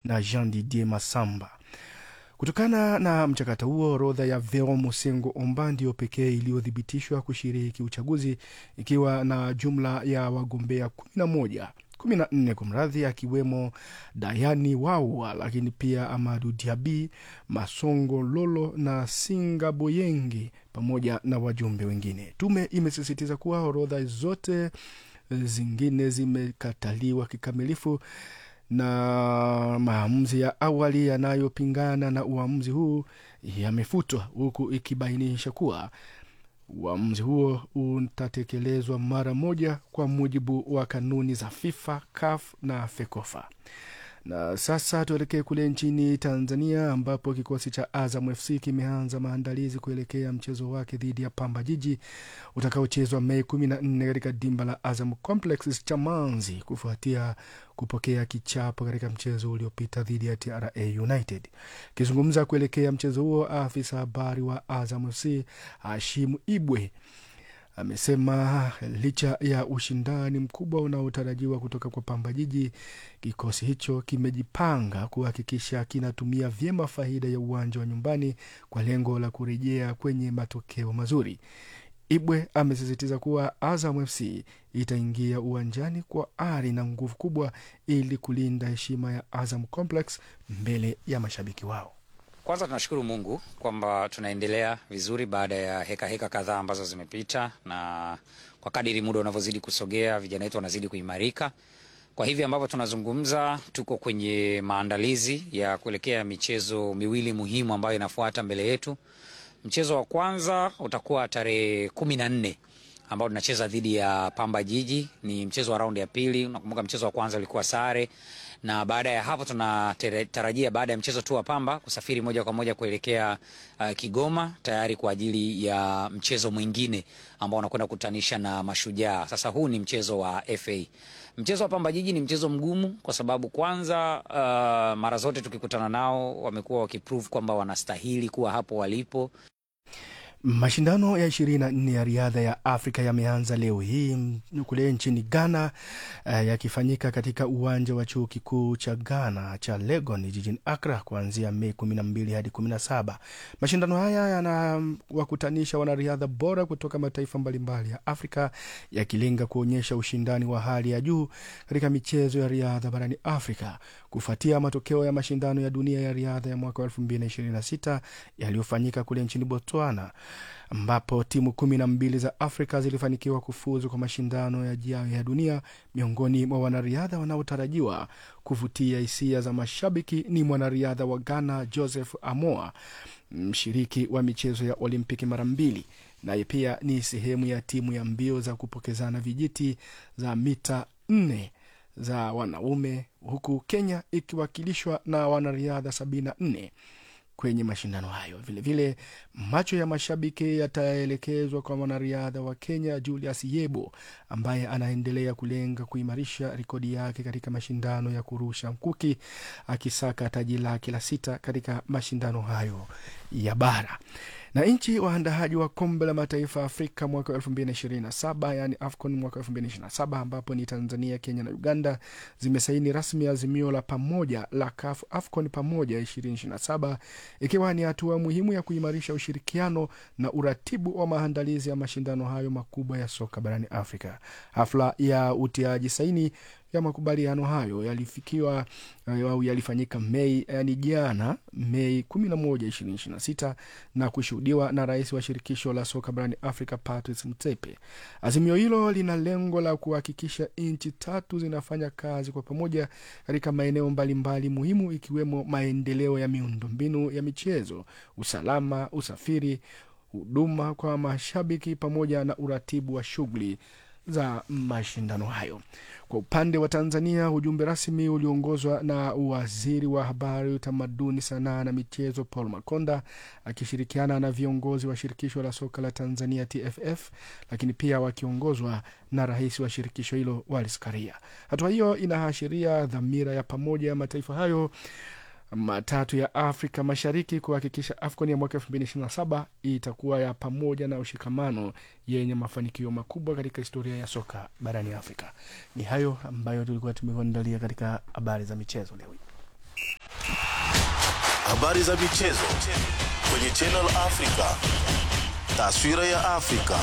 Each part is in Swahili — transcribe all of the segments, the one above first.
na Jean Didier Masamba. Kutokana na mchakato huo, orodha ya Vero Musengo Omba ndiyo pekee iliyothibitishwa kushiriki uchaguzi ikiwa na jumla ya wagombea kumi na moja kumi na nne kwa mradhi, akiwemo Dayani Wawa, lakini pia Amadu Diabi, Masongo Lolo na Singa Boyengi pamoja na wajumbe wengine. Tume imesisitiza kuwa orodha zote zingine zimekataliwa kikamilifu na maamuzi ya awali yanayopingana na uamuzi huu yamefutwa, huku ikibainisha kuwa uamuzi huo utatekelezwa mara moja kwa mujibu wa kanuni za FIFA, CAF na FECOFA. Na sasa tuelekee kule nchini Tanzania ambapo kikosi cha Azam FC kimeanza maandalizi kuelekea mchezo wake dhidi ya Pamba Jiji utakaochezwa Mei kumi na nne katika dimba la Azam Complex Chamazi kufuatia kupokea kichapo katika mchezo uliopita dhidi ya TRA United. Akizungumza kuelekea mchezo huo, afisa habari wa Azam FC Hashimu Ibwe amesema licha ya ushindani mkubwa unaotarajiwa kutoka kwa Pamba Jiji, kikosi hicho kimejipanga kuhakikisha kinatumia vyema faida ya uwanja wa nyumbani kwa lengo la kurejea kwenye matokeo mazuri. Ibwe amesisitiza kuwa Azam FC itaingia uwanjani kwa ari na nguvu kubwa ili kulinda heshima ya Azam Complex mbele ya mashabiki wao. Kwanza tunashukuru Mungu kwamba tunaendelea vizuri baada ya heka heka kadhaa ambazo zimepita, na kwa kadiri muda unavyozidi kusogea, vijana wetu wanazidi kuimarika. Kwa hivi ambavyo tunazungumza, tuko kwenye maandalizi ya kuelekea michezo miwili muhimu ambayo inafuata mbele yetu. Mchezo wa kwanza utakuwa tarehe kumi na nne ambao tunacheza dhidi ya Pamba Jiji. Ni mchezo wa raundi ya pili. Unakumbuka mchezo wa kwanza ulikuwa sare, na baada ya hapo tunatarajia baada ya mchezo tu wa Pamba kusafiri moja kwa moja kuelekea uh, Kigoma tayari kwa ajili ya mchezo mwingine ambao unakwenda kukutanisha na Mashujaa. Sasa huu ni mchezo wa FA. Mchezo wa Pamba Jiji ni mchezo mgumu kwa sababu kwanza, uh, mara zote tukikutana nao wamekuwa wakiprove kwamba wanastahili kuwa hapo walipo. Mashindano ya ishirini na nne ya riadha ya Afrika yameanza leo hii kule nchini Ghana, uh, yakifanyika katika uwanja wa chuo kikuu cha Ghana cha Legon jijini Accra kuanzia Mei kumi na mbili hadi kumi na saba. Mashindano haya yanawakutanisha wanariadha bora kutoka mataifa mbalimbali ya Afrika yakilenga kuonyesha ushindani wa hali ya juu katika michezo ya riadha barani Afrika kufuatia matokeo ya mashindano ya dunia ya riadha ya mwaka wa elfu mbili na ishirini na sita yaliyofanyika kule nchini Botswana ambapo timu kumi na mbili za Afrika zilifanikiwa kufuzu kwa mashindano yajayo ya dunia. Miongoni mwa wanariadha wanaotarajiwa kuvutia hisia za mashabiki ni mwanariadha wa Ghana Joseph Amoa, mshiriki wa michezo ya Olimpiki mara mbili, naye pia ni sehemu ya timu ya mbio za kupokezana vijiti za mita nne za wanaume, huku Kenya ikiwakilishwa na wanariadha sabini na nne kwenye mashindano hayo. Vilevile vile, macho ya mashabiki yataelekezwa kwa mwanariadha wa Kenya Julius Yebo ambaye anaendelea kulenga kuimarisha rekodi yake katika mashindano ya kurusha mkuki akisaka taji lake la sita katika mashindano hayo ya bara na nchi waandaaji wa kombe la mataifa Afrika mwaka elfu mbili na ishirini na saba yaani AFCON mwaka elfu mbili na ishirini na saba ambapo ni Tanzania, Kenya na Uganda zimesaini rasmi azimio la pamoja la CAF AFCON pamoja ishirini ishirini na saba ikiwa ni hatua muhimu ya kuimarisha ushirikiano na uratibu wa maandalizi ya mashindano hayo makubwa ya soka barani Afrika. Hafla ya utiaji saini ya makubaliano hayo yalifikiwa au yalifanyika Mei yani jana Mei 11, 2026 na kushuhudiwa na rais wa shirikisho la soka barani Afrika Patrice Motsepe. Azimio hilo lina lengo la kuhakikisha nchi tatu zinafanya kazi kwa pamoja katika maeneo mbalimbali muhimu ikiwemo maendeleo ya miundombinu ya michezo, usalama, usafiri, huduma kwa mashabiki pamoja na uratibu wa shughuli za mashindano hayo. Kwa upande wa Tanzania, ujumbe rasmi uliongozwa na waziri wa habari, utamaduni, sanaa na michezo Paul Makonda akishirikiana na viongozi wa shirikisho la soka la Tanzania TFF, lakini pia wakiongozwa na rais wa shirikisho hilo Wallace Karia. Hatua hiyo inaashiria dhamira ya pamoja ya mataifa hayo matatu ya Afrika Mashariki kuhakikisha AFCON ya mwaka elfu mbili ishirini na saba itakuwa ya pamoja na ushikamano yenye mafanikio makubwa katika historia ya soka barani Afrika. Ni hayo ambayo tulikuwa tumekuandalia katika habari za michezo leo hii. habari za michezo kwenye Channel Africa, taswira ya Afrika.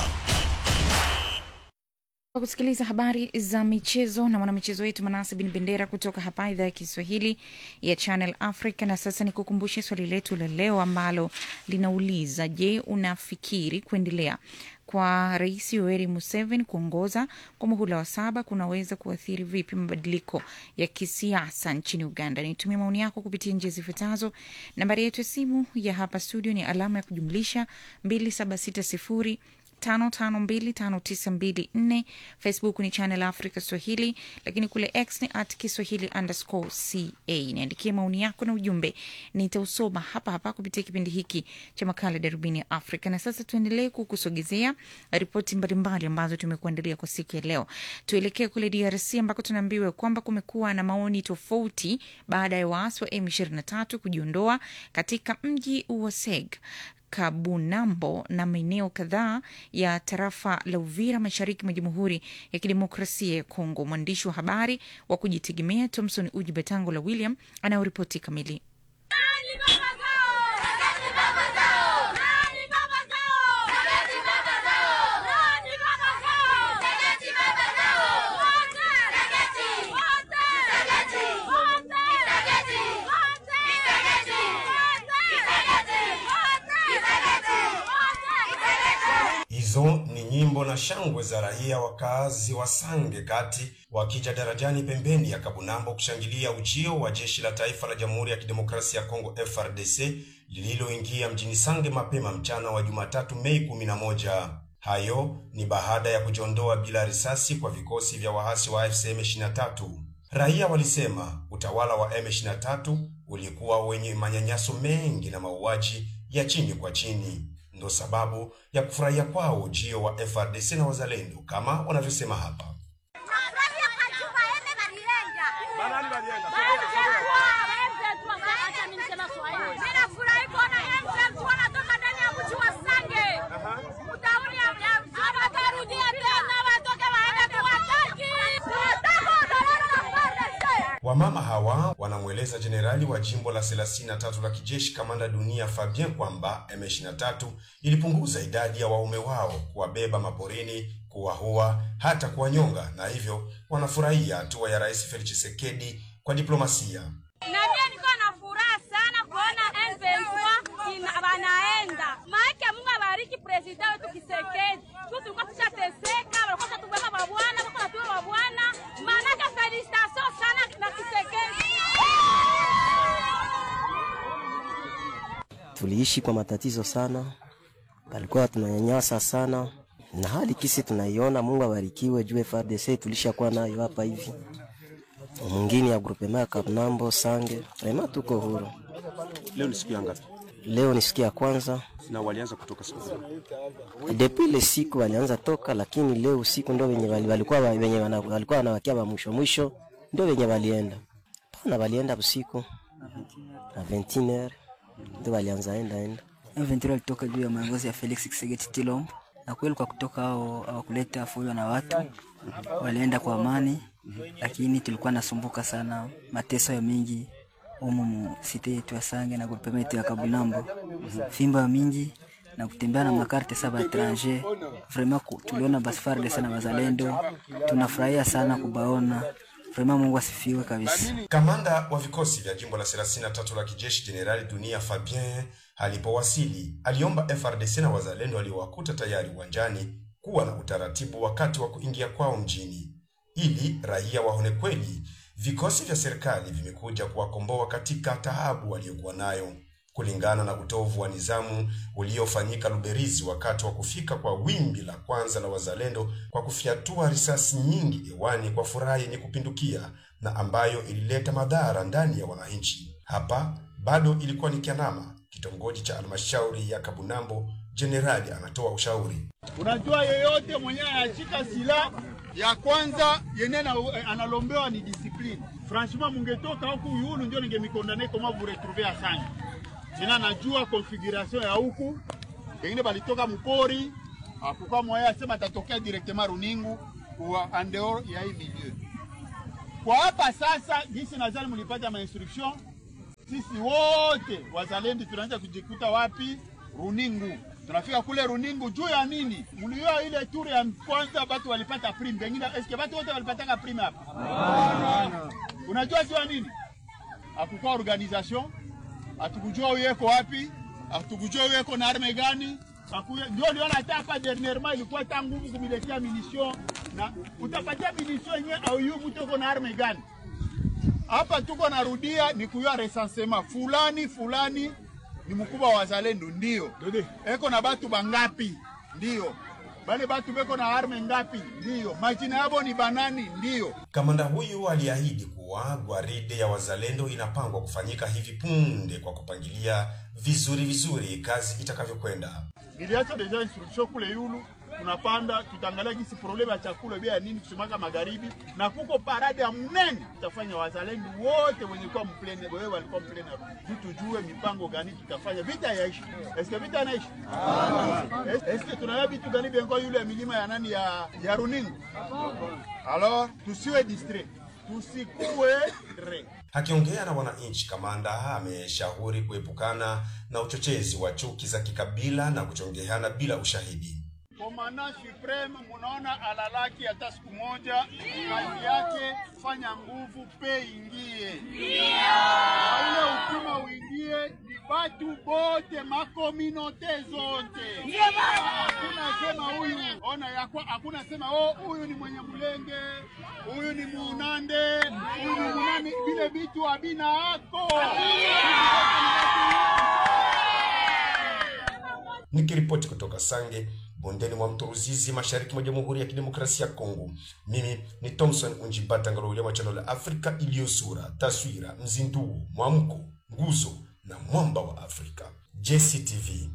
Kwa kusikiliza habari za michezo na mwanamichezo wetu Manase Bin Bendera kutoka hapa idhaa ya Kiswahili ya Channel Africa. Na sasa ni kukumbushe swali letu la leo ambalo linauliza, je, unafikiri kuendelea kwa Rais Yoweri Museveni kuongoza kwa muhula wa saba kunaweza kuathiri vipi mabadiliko ya kisiasa nchini Uganda? Nitumia maoni yako kupitia njia zifuatazo. Nambari yetu ya simu ya hapa studio ni alama ya kujumlisha 2760 552594 Facebook ni Channel Africa Swahili, lakini kule X ni at Kiswahili underscore ca. Niandikie maoni yako na ujumbe, nitausoma hapa hapa kupitia kipindi hiki cha makala Darubini ya Afrika. Na sasa tuendelee kukusogezea ripoti mbalimbali ambazo tumekuandalia kwa siku ya leo. Tuelekee kule DRC ambako tunaambiwa kwamba kumekuwa na maoni tofauti baada ya waasi wa M23 kujiondoa katika mji wa Seg Kabunambo na maeneo kadhaa ya tarafa la Uvira mashariki mwa Jamhuri ya Kidemokrasia ya Kongo. Mwandishi wa habari wa kujitegemea Thomson Uji Betango la William anayoripoti kamili. Hizo ni nyimbo na shangwe za raia wakazi wa Sange kati wakija darajani pembeni ya Kabunambo kushangilia ujio wa jeshi la taifa la Jamhuri ya Kidemokrasia ya Kongo FRDC lililoingia mjini Sange mapema mchana wa Jumatatu Mei 11. Hayo ni baada ya kujiondoa bila risasi kwa vikosi vya waasi wa AFC M23. Raia walisema utawala wa M23 ulikuwa wenye manyanyaso mengi na mauaji ya chini kwa chini ndo sababu ya kufurahia kwao ujio wa FRDC na wazalendo kama wanavyosema hapa. Wamama hawa wanamweleza jenerali wa jimbo la 33 la kijeshi kamanda dunia Fabien kwamba M23 ilipunguza idadi ya waume wao kuwabeba maporini, kuwahua, hata kuwanyonga, na hivyo wanafurahia hatua ya Rais Felix Tshisekedi kwa diplomasia. Na mimi niko na furaha sana kuona M23 ina- wanaenda. Maana Mungu abariki president wetu Kisekedi. Tu tulikuwa tushateseka, walikuwa tubeba mabwana, walikuwa natuwa mabwana. Maana felicitation sana na Kisekedi. tuliishi kwa matatizo sana, palikuwa tunanyanyasa sana, na hali kisi tunaiona. Mungu abarikiwe juu FARDC tulishakuwa nayo hapa hivi, mwingine ya grupema ya Kabnambo Sange, vrema tuko huru. Leo ni siku ya ngapi? Leo ni siku ya kwanza Na walianza kutoka siku gani? depuis ile siku walianza toka, lakini leo usiku ndio wenye wali- walikuwa wa- wenye wana- walikuwa wanawakia wa mwisho mwisho, ndio wenye walienda pana, walienda usiku na 21h ndio walianza enda enda M23 alitoka juu ya maongozi ya Felix Tshisekedi Tshilombo, na kweli kwa kutoka hao hawakuleta fujo na watu, walienda kwa amani, lakini tulikuwa nasumbuka sana, mateso ya mingi umu mu site yetu ya Sange na grupema yetu ya Kabunambo, fimba ya mingi na kutembea na makarte saba etranger. Vraiment ku- tuliona basi FARDC na wazalendo, tunafurahia sana kubaona. Vraiment Mungu asifiwe kabisa. Kamanda wa vikosi vya jimbo la 33 la kijeshi Jenerali Dunia Fabien alipowasili aliomba FRDC na wazalendo waliowakuta tayari uwanjani kuwa na utaratibu wakati wa kuingia kwao mjini, ili raia waone kweli vikosi vya serikali vimekuja kuwakomboa katika taabu waliokuwa nayo. Kulingana na utovu wa nizamu uliofanyika Luberizi wakati wa kufika kwa wimbi la kwanza la wazalendo kwa kufyatua risasi nyingi hewani kwa furaha yenye kupindukia na ambayo ilileta madhara ndani ya wananchi. Hapa bado ilikuwa ni Kianama, kitongoji cha halmashauri ya Kabunambo. Jenerali anatoa ushauri. Unajua, yeyote mwenyewe anashika silaha ya kwanza yenye na, analombewa ni discipline. Franchement, mungetoka huku yulu ndio ningemikondane koma vous retrouver Asante. Sina najua configuration ya huku, pengine balitoka mpori akuka moya asema atatokea directement Runingu kwa andeo ya hii milieu. Kwa hapa sasa, gisi nadhani mlipata ma instruction sisi wote wazalendo tunaanza kujikuta wapi? Runingu. Tunafika kule Runingu juu ya nini? Mlioa ile turi ya kwanza batu walipata prime, pengine eske batu wote walipataka prime hapa? Unajua juu ya nini? Hakukuwa organisation, hatukujua uyeko wapi, hatukujua uyeko na arme gani. Hakuya- Ndio liona hata hapa dernièrement ilikuwa ta nguvu kumiletea munition na utapatia munition yenyewe au yu mtu uko na arme gani? hapa tuko narudia ni kuyua recensement fulani fulani ni mkubwa wa wazalendo ndio eko na batu bangapi ndio bale batu beko na arme ngapi ndio majina yabo ni banani ndio Kamanda huyu aliahidi kuwa gwaride ya wazalendo inapangwa kufanyika hivi punde kwa kupangilia vizuri vizuri kazi itakavyokwenda. niliacha deja instruction kule yulu tunapanda tutaangalia jinsi probleme ya chakula bia ya nini kusimaka magharibi na kuko parade ya mnene tutafanya wazalendo wote wenye kuwa mplene wewe walikuwa mplene juu tujue mipango gani tutafanya vita yaishi eske vita inaishi Es- eske tunaya vitu gani bengo yule ya milima ya nani ya, ya runingu alors tusiwe distrait tusikuwe re Akiongea na wananchi, kamanda ameshauri kuepukana na uchochezi wa chuki za kikabila na kuchongeana bila ushahidi. Komanda Supreme munaona alalaki hata siku moja, kazi yake fanya nguvu pe ingie na ule ukima uingie ni batu bote makominote zote, hakuna sema huyu ona yakwa, hakuna sema oh, huyu ni mwenye Mulenge, huyu ni Munande, huyu ni Munani, vile vitu habina ako Nikiripoti kutoka Sange, bondeni mwa mto Ruzizi, mashariki mwa Jamhuri ya Kidemokrasia ya Kongo, mimi ni Thomson Unjibata Ngalolia wa channel la Afrika iliyo sura, taswira, mzinduo, mwamko, nguzo na mwamba wa Afrika. JCTV.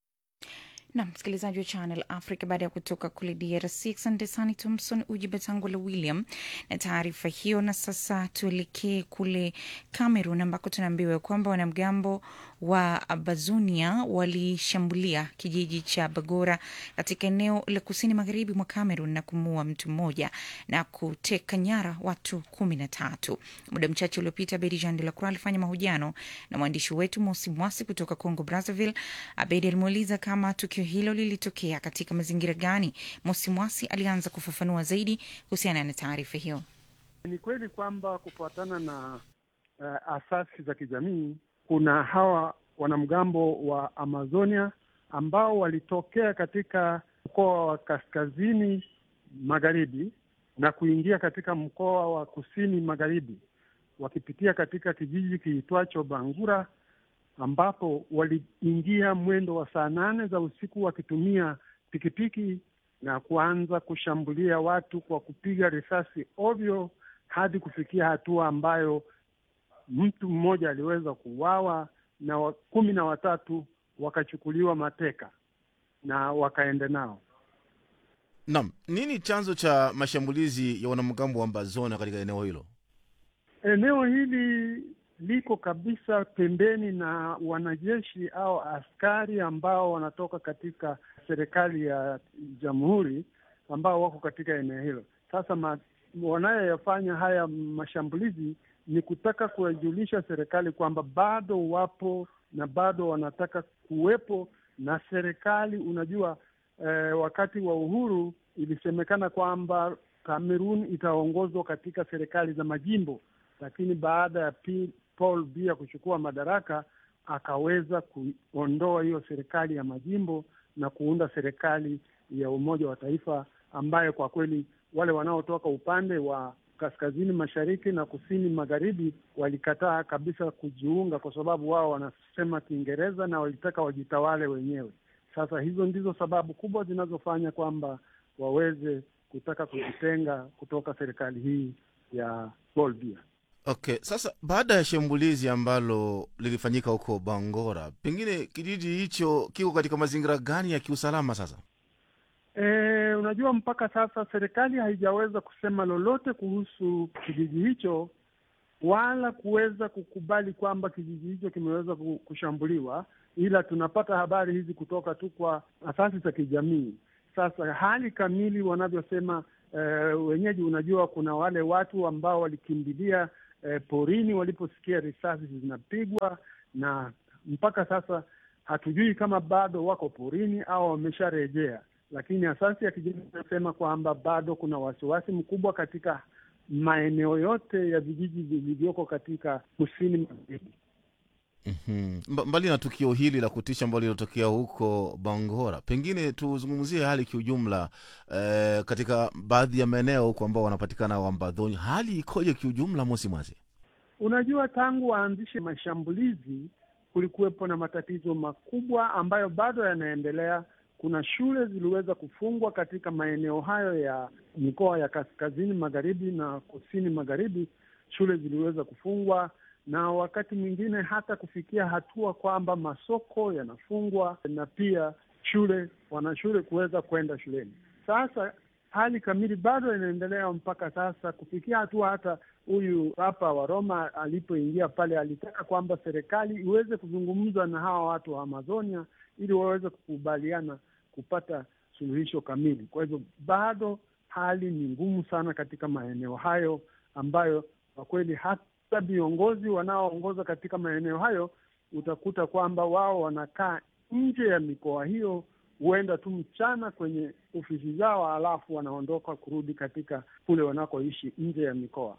na msikilizaji wa Channel Africa, baada ya kutoka kule DRC. Asante sana Thomson Uji Batangola William na taarifa hiyo. Na sasa tuelekee kule Cameroon ambako tunaambiwa kwamba wanamgambo wa Bazunia walishambulia kijiji cha Bagora katika eneo la kusini magharibi mwa Cameroon na kumuua mtu mmoja na kuteka nyara watu kumi na tatu. Muda mchache uliopita, Bedi Jean de la Croix alifanya mahojiano na mwandishi wetu Mosi Mwasi kutoka Congo Brazzaville. Abedi alimuuliza kama tukio hilo lilitokea katika mazingira gani. Mosi Mwasi alianza kufafanua zaidi kuhusiana na taarifa hiyo. Ni kweli kwamba kufuatana na uh, asasi za kijamii kuna hawa wanamgambo wa Amazonia ambao walitokea katika mkoa wa kaskazini magharibi na kuingia katika mkoa wa kusini magharibi wakipitia katika kijiji kiitwacho Bangura ambapo waliingia mwendo wa saa nane za usiku wakitumia pikipiki na kuanza kushambulia watu kwa kupiga risasi ovyo hadi kufikia hatua ambayo mtu mmoja aliweza kuuawa na wa, kumi na watatu wakachukuliwa mateka na wakaenda nao. Naam, nini chanzo cha mashambulizi ya wanamgambo wa Ambazona katika eneo hilo? Eneo hili liko kabisa pembeni na wanajeshi au askari ambao wanatoka katika serikali ya jamhuri ambao wako katika eneo hilo. Sasa ma, wanayoyafanya haya mashambulizi ni kutaka kuwajulisha serikali kwamba bado wapo na bado wanataka kuwepo na serikali. Unajua eh, wakati wa uhuru ilisemekana kwamba Kamerun itaongozwa katika serikali za majimbo, lakini baada ya P, Paul Biya kuchukua madaraka akaweza kuondoa hiyo serikali ya majimbo na kuunda serikali ya umoja wa taifa ambayo kwa kweli wale wanaotoka upande wa kaskazini mashariki na kusini magharibi walikataa kabisa kujiunga, kwa sababu wao wanasema Kiingereza na walitaka wajitawale wenyewe. Sasa hizo ndizo sababu kubwa zinazofanya kwamba waweze kutaka kujitenga kutoka serikali hii ya Paul Biya. Okay, sasa baada ya shambulizi ambalo lilifanyika huko Bangora, pengine kijiji hicho kiko katika mazingira gani ya kiusalama sasa? E, unajua mpaka sasa serikali haijaweza kusema lolote kuhusu kijiji hicho wala kuweza kukubali kwamba kijiji hicho kimeweza kushambuliwa, ila tunapata habari hizi kutoka tu kwa asasi za kijamii. Sasa hali kamili wanavyosema e, wenyeji, unajua kuna wale watu ambao walikimbilia eh, porini waliposikia risasi zinapigwa, na mpaka sasa hatujui kama bado wako porini au wamesharejea, lakini asasi ya kijeshi inasema kwamba bado kuna wasiwasi mkubwa katika maeneo yote ya vijiji vilivyoko katika kusini magharibi. Mhm. Mba- mbali na tukio hili la kutisha ambalo lilotokea huko Bangora, pengine tuzungumzie hali kiujumla eh, katika baadhi ya maeneo huko ambao wanapatikana Wambadhoni, hali ikoje kiujumla, Mosi Mwazi? Unajua, tangu waanzishe mashambulizi kulikuwepo na matatizo makubwa ambayo bado yanaendelea. Kuna shule ziliweza kufungwa katika maeneo hayo ya mikoa ya kaskazini magharibi na kusini magharibi, shule ziliweza kufungwa na wakati mwingine hata kufikia hatua kwamba masoko yanafungwa na pia shule wanashule kuweza kwenda shuleni. Sasa hali kamili bado inaendelea mpaka sasa, kufikia hatua hata huyu hapa wa Roma alipoingia pale alitaka kwamba serikali iweze kuzungumza na hawa watu wa Amazonia ili waweze kukubaliana kupata suluhisho kamili. Kwa hivyo bado hali ni ngumu sana katika maeneo hayo ambayo kwa kweli hata viongozi wanaoongoza katika maeneo hayo utakuta kwamba wao wanakaa nje ya mikoa hiyo, huenda tu mchana kwenye ofisi zao, alafu wanaondoka kurudi katika kule wanakoishi nje ya mikoa.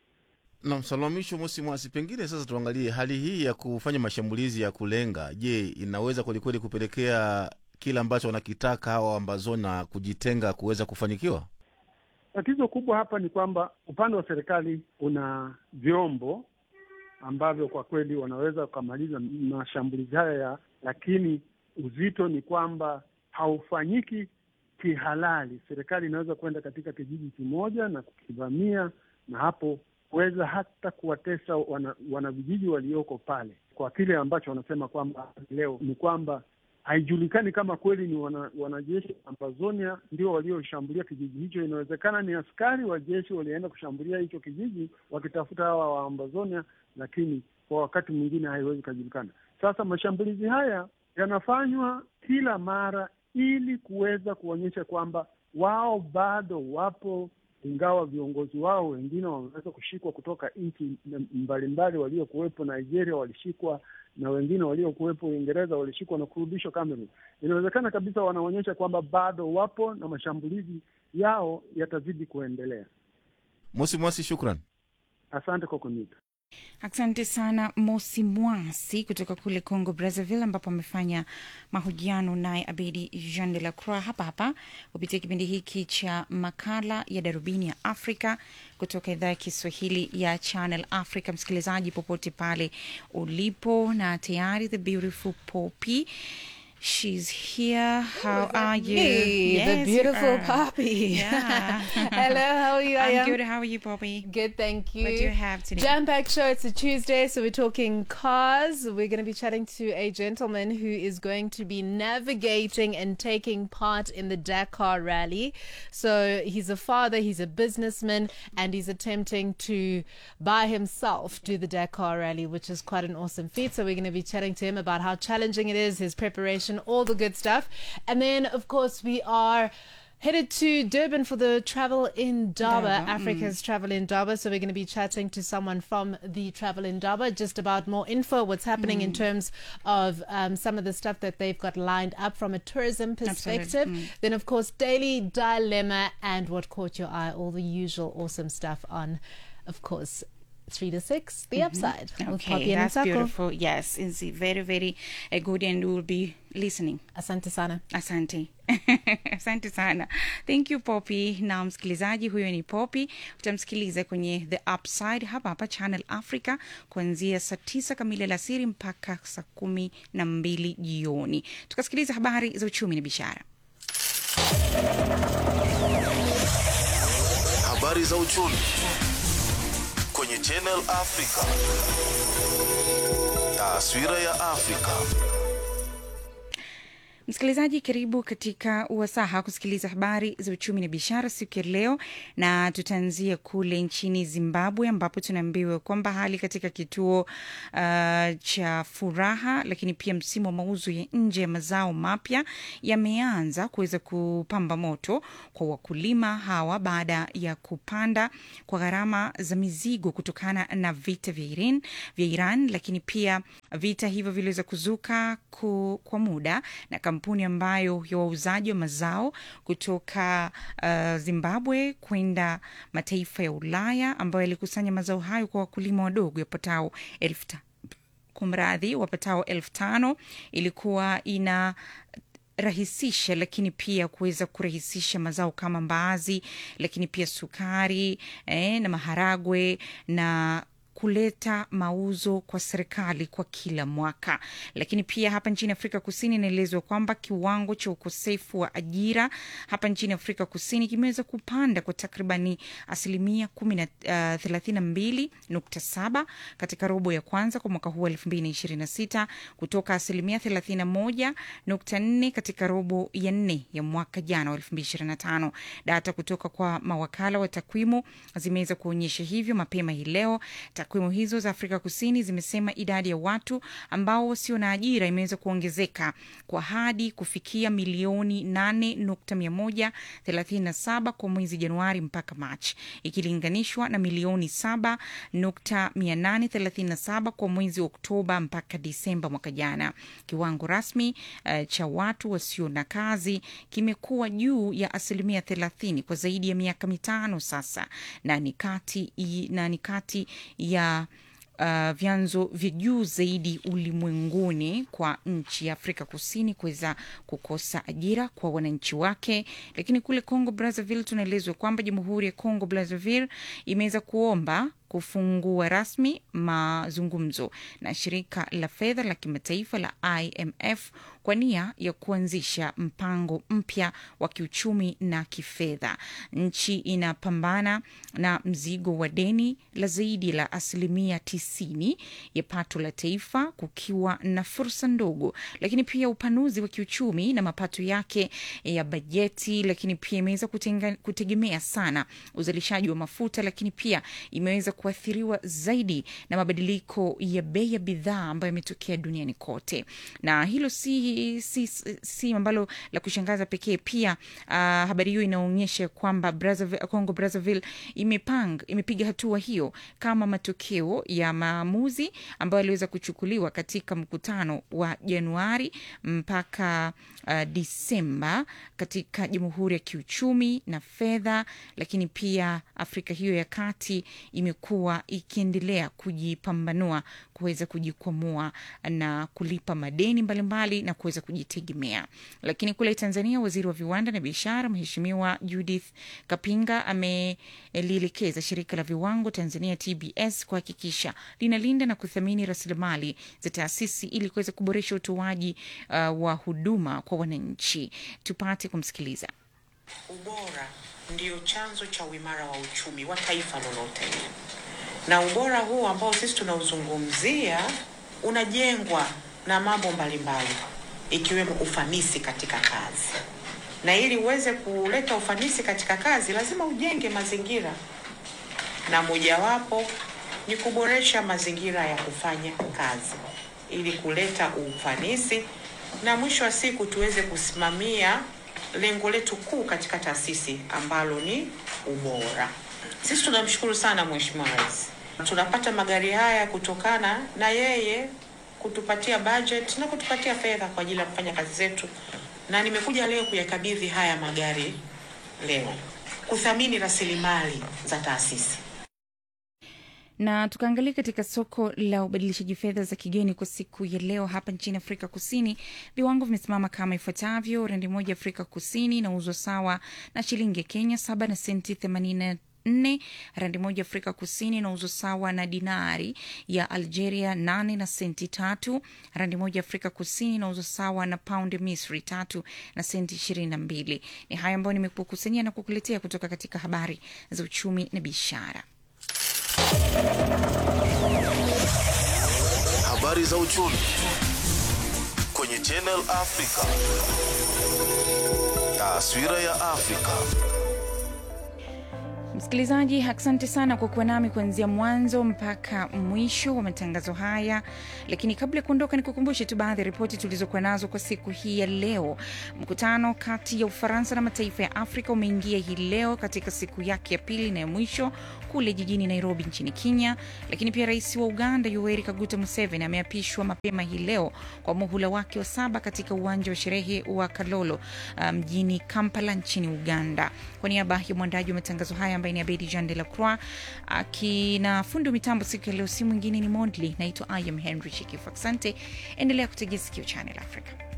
Na msalamisho Mosi Mwasi, pengine sasa tuangalie hali hii ya kufanya mashambulizi ya kulenga. Je, inaweza kwelikweli kupelekea kile ambacho wanakitaka hawa Wambazoni na kujitenga kuweza kufanikiwa? Tatizo kubwa hapa ni kwamba upande wa serikali una vyombo ambavyo kwa kweli wanaweza wakamaliza mashambulizi haya ya, lakini uzito ni kwamba haufanyiki kihalali. Serikali inaweza kwenda katika kijiji kimoja na kukivamia na hapo kuweza hata kuwatesa wana, wanavijiji walioko pale. Kwa kile ambacho wanasema kwamba leo ni kwamba haijulikani kama kweli ni wana, wanajeshi wa Ambazonia ndio walioshambulia kijiji hicho. Inawezekana ni askari wa jeshi walienda kushambulia hicho kijiji wakitafuta hawa wa Ambazonia, lakini kwa wakati mwingine haiwezi kujulikana. Sasa mashambulizi haya yanafanywa kila mara ili kuweza kuonyesha kwamba wao bado wapo, ingawa viongozi wao wengine wameweza kushikwa kutoka nchi mbalimbali. Waliokuwepo Nigeria walishikwa na wengine waliokuwepo Uingereza walishikwa na kurudishwa Cameroon. Inawezekana kabisa wanaonyesha kwamba bado wapo na mashambulizi yao yatazidi kuendelea. Mosi Mwasi, shukran. Asante kwa kuniita. Asante sana Mosi Mwasi kutoka kule Congo Brazzaville, ambapo amefanya mahojiano naye Abedi Jean de la Croix hapa hapa kupitia kipindi hiki cha makala ya Darubini ya Afrika kutoka idhaa ya Kiswahili ya Channel Africa. Msikilizaji popote pale ulipo, na tayari the beautiful Poppy She's here. How are you? Me, Yes, the you beautiful are. Poppy. Yeah. Hello, how are you? I I'm am good. How are you, Poppy? Good, thank you. What do you have today? Jam packed show. It's a Tuesday, so we're talking cars. We're going to be chatting to a gentleman who is going to be navigating and taking part in the Dakar rally. So he's a father, he's a businessman, and he's attempting to by himself do the Dakar rally, which is quite an awesome feat. So we're going to be chatting to him about how challenging it is, his preparation, all the good stuff. And then, of course, we are headed to Durban for the Travel in Daba, Daba, Africa's Travel in Daba. So we're going to be chatting to someone from the Travel in Daba just about more info, what's happening in Mm. terms of um, some of the stuff that they've got lined up from a tourism perspective. Mm. Then, of course, Daily Dilemma and what caught your eye, all the usual awesome stuff on, of course, three to six, the Mhm. upside. with Poppy Okay, and that's Nsako. beautiful. Yes, it's very, very uh, good and we will be listening. Asante sana. Asante. Asante sana. Thank you Poppy. Na msikilizaji huyo ni Poppy. Utamsikiliza kwenye The Upside hapa hapa Channel Africa kuanzia saa tisa kamili alasiri mpaka saa kumi na mbili jioni. Tukasikiliza habari za uchumi na biashara. Habari za uchumi kwenye Channel Africa. Taswira ya Afrika. Msikilizaji, karibu katika uwasaha kusikiliza habari za uchumi na biashara siku ya leo, na tutaanzia kule nchini Zimbabwe ambapo tunaambiwa kwamba hali katika kituo uh, cha Furaha, lakini pia msimu wa mauzo ya nje ya mazao mapya yameanza kuweza kupamba moto kwa wakulima hawa baada ya kupanda kwa gharama za mizigo kutokana na vita vya Iran, vya Iran, lakini pia vita hivyo viliweza kuzuka ku, kwa muda na kampuni ambayo ya wauzaji wa mazao kutoka uh, Zimbabwe kwenda mataifa ya Ulaya ambayo yalikusanya mazao hayo kwa wakulima wadogo yapatao elfu ta- kumradhi wapatao elfu tano ilikuwa ina rahisisha lakini pia kuweza kurahisisha mazao kama mbaazi lakini pia sukari eh, na maharagwe na kuleta mauzo kwa serikali kwa kila mwaka. Lakini pia hapa nchini Afrika Kusini inaelezwa kwamba kiwango cha ukosefu wa ajira hapa nchini Afrika Kusini kimeweza kupanda kwa takribani asilimia kumi na uh, thelathini na mbili nukta saba katika robo ya kwanza kwa mwaka huu elfu mbili na ishirini na sita kutoka asilimia thelathini na moja nukta nne katika robo ya nne ya mwaka jana wa elfu mbili ishirini na tano. Data kutoka kwa mawakala wa takwimu zimeweza kuonyesha hivyo mapema hii leo. Takwimu hizo za Afrika Kusini zimesema idadi ya watu ambao wasio na ajira imeweza kuongezeka kwa hadi kufikia milioni 8.137 kwa mwezi Januari mpaka Machi, ikilinganishwa na milioni 7.837 kwa mwezi Oktoba mpaka Disemba mwaka jana. Kiwango rasmi uh, cha watu wasio na kazi kimekuwa juu ya asilimia 30 kwa zaidi ya miaka mitano sasa, na ni kati na ni kati ya uh, vyanzo vya juu zaidi ulimwenguni kwa nchi ya Afrika Kusini kuweza kukosa ajira kwa wananchi wake. Lakini kule Congo Brazzaville tunaelezwa kwamba Jamhuri ya Congo Brazzaville imeweza kuomba kufungua rasmi mazungumzo na shirika la fedha la kimataifa la IMF kwa nia ya kuanzisha mpango mpya wa kiuchumi na kifedha. Nchi inapambana na mzigo wa deni la zaidi la asilimia tisini ya pato la taifa, kukiwa na fursa ndogo, lakini pia upanuzi wa kiuchumi na mapato yake ya bajeti, lakini pia imeweza kutegemea sana uzalishaji wa mafuta, lakini pia imeweza kuathiriwa zaidi na mabadiliko ya bei ya bidhaa ambayo yametokea duniani kote, na hilo si si, si, si ambalo la kushangaza pekee. Pia uh, habari hiyo inaonyesha kwamba Brazzaville, Congo Brazzaville imepang imepiga hatua hiyo kama matokeo ya maamuzi ambayo yaliweza kuchukuliwa katika mkutano wa Januari mpaka uh, Disemba katika Jamhuri ya Kiuchumi na Fedha, lakini pia Afrika hiyo ya Kati imekuwa ikiendelea kujipambanua kuweza kujikwamua na kulipa madeni mbalimbali mbali na kuweza kujitegemea. Lakini kule Tanzania, waziri wa viwanda na biashara Mheshimiwa Judith Kapinga amelielekeza shirika la viwango Tanzania TBS kuhakikisha linalinda na kuthamini rasilimali za taasisi ili kuweza kuboresha utoaji uh, wa huduma kwa wananchi. Tupate kumsikiliza. Ubora ndio chanzo cha uimara wa uchumi wa taifa lolote, na ubora huu ambao sisi tunauzungumzia unajengwa na mambo mbalimbali ikiwemo ufanisi katika kazi, na ili uweze kuleta ufanisi katika kazi lazima ujenge mazingira, na mojawapo ni kuboresha mazingira ya kufanya kazi ili kuleta ufanisi, na mwisho wa siku tuweze kusimamia lengo letu kuu katika taasisi ambalo ni ubora. Sisi tunamshukuru sana Mheshimiwa Rais, tunapata magari haya kutokana na yeye kutupatia budget na kutupatia fedha kwa ajili ya kufanya kazi zetu, na nimekuja leo kuyakabidhi haya magari leo, kuthamini rasilimali za taasisi na tukaangalia katika soko la ubadilishaji fedha za kigeni kwa siku ya leo hapa nchini Afrika Kusini, viwango vimesimama kama ifuatavyo: randi moja Afrika Kusini inauzwa sawa na shilingi ya Kenya saba na senti themanini nne. Randi moja Afrika Kusini inauzwa sawa na dinari ya Algeria nane na senti tatu. Randi moja Afrika Kusini inauzwa sawa na paundi Misri tatu na senti ishirini na mbili. Ni haya ambayo nimekukusanyia na kukuletea kutoka katika habari za uchumi na biashara. Habari za uchumi kwenye Channel Africa. Taswira ya Afrika. Msikilizaji, asante sana kwa kuwa nami kuanzia mwanzo mpaka mwisho wa matangazo haya. Lakini kabla ya kuondoka, nikukumbushe tu baadhi ya ripoti tulizokuwa nazo kwa siku hii ya leo. Mkutano kati ya Ufaransa na mataifa ya Afrika umeingia hii leo katika siku yake ya pili na ya mwisho kule jijini Nairobi nchini Kenya. Lakini pia rais wa Uganda Yoweri Kaguta Museveni ameapishwa mapema hii leo kwa muhula wake wa saba katika uwanja wa sherehe wa Kalolo mjini um, Kampala nchini Uganda. Kwa niaba ya mwandaji wa matangazo haya ambaye ni Abedi Jean de la Croix akina fundi wa mitambo siku ya leo, si mwingine ni Mondli. Naitwa I am Henry Chikifu. Asante, endelea kutegea sikio Channel Africa.